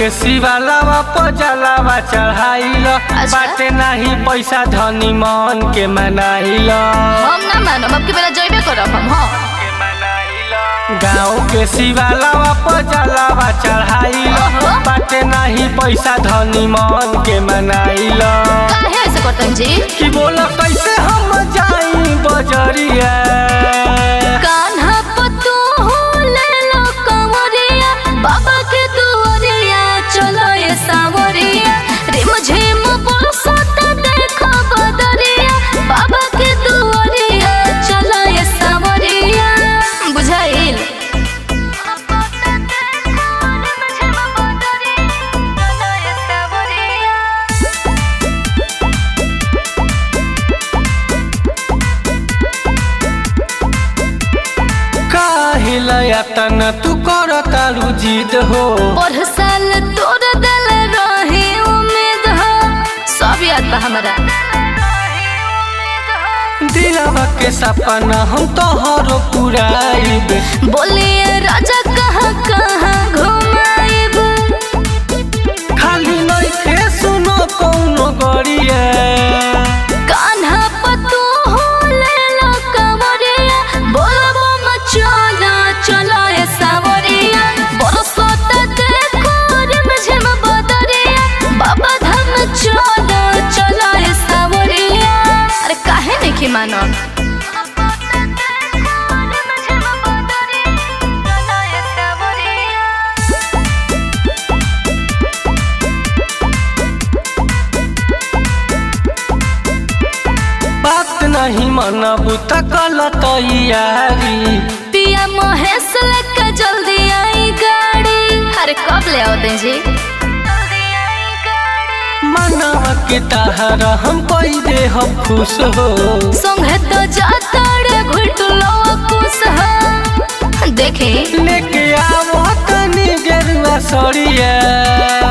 के शिवालावा पजलावा चढ़ाइल बाटे नाही पैसा धनी मन के मनाइल हम ना मानब अब की बेला जइबे करब हम हाँ गाँव के शिवालावा पजलावा चढ़ाइल बाटे नाही पैसा धनी मन के मनाइल काहे ऐसे करतन जी कि बोला कैसे हम जाई बजरिया कान्हा पतू ले लो कंवरिया बाबा के दुआरिया चलो ये सावरिया रे मुझे बरसत देखो बदरिया बाबा के दुआरिया चलो ये सावरिया बुझाइल काहिला यातन तू कर तारू जिद हो पर साल तोर दिल रहे उम्मीद हो सब याद बा हमरा दिलवा के सपना हम तोहरो पुराइब बोलिए राजा कहाँ कहाँ घुमाइब खाली नइखे सुनो कौनो गरिया कान्हा पतू ले लो कंवरिया बोलबो मचला चलो ये सावरिया बरसत देखो रे मुझे बदरिया बाबा धाम चलो चलो ये सावरिया अरे काहे नहीं मानो बात नहीं मनबू त कल तैयारी पिया महेश लेके जल्दी आई गाड़ी अरे कब ले आओ दे जी मनवा के तहरा हम कोई दे हम खुश हो संगे तो जाता रे घुटलो कुछ है देखे लेके आवो तनी गेरुआ सड़िया